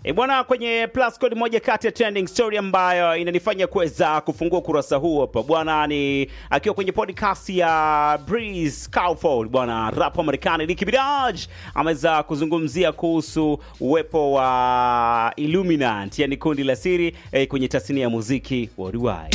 E bwana, kwenye plus code moja kati ya trending story ambayo inanifanya kuweza kufungua ukurasa huu hapa bwana, ni akiwa kwenye podcast ya Breeze Crawford bwana, rap wa Marekani Nicki Minaj ameweza kuzungumzia kuhusu uwepo wa Illuminati, yani kundi la siri eh, kwenye tasnia ya muziki worldwide.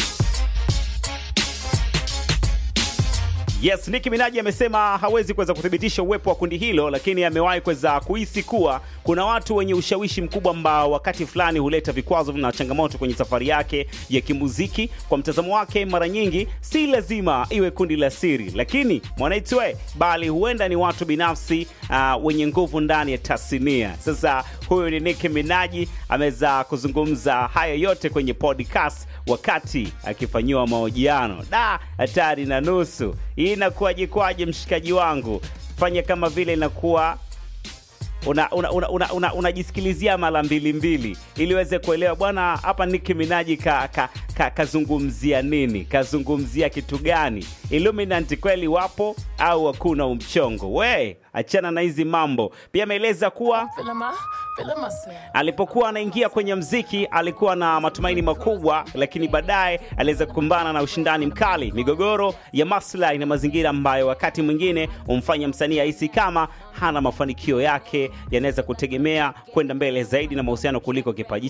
Yes, Nicki Minaj amesema hawezi kuweza kuthibitisha uwepo wa kundi hilo, lakini amewahi kuweza kuhisi kuwa kuna watu wenye ushawishi mkubwa ambao wakati fulani huleta vikwazo na changamoto kwenye safari yake ya kimuziki. Kwa mtazamo wake, mara nyingi si lazima iwe kundi la siri, lakini mwanaitwe, bali huenda ni watu binafsi uh, wenye nguvu ndani ya tasnia. Sasa huyu ni Nicki Minaj ameweza kuzungumza haya yote kwenye podcast wakati akifanyiwa mahojiano. Da, hatari na nusu hii inakuwaje kwaje, mshikaji wangu? Fanya kama vile inakuwa unajisikilizia una, una, una, unajisikilizia mara mbili mbili ili uweze kuelewa bwana, hapa Nicki Minaj ka, ka, ka, kazungumzia nini, kazungumzia kitu gani? Illuminati kweli wapo au hakuna umchongo? We achana na hizi mambo. Pia ameeleza kuwa alipokuwa anaingia kwenye mziki alikuwa na matumaini makubwa, lakini baadaye aliweza kukumbana na ushindani mkali, migogoro ya maslahi na mazingira ambayo wakati mwingine humfanya msanii ahisi kama hana mafanikio yake yanaweza kutegemea kwenda mbele zaidi na mahusiano kuliko kipaji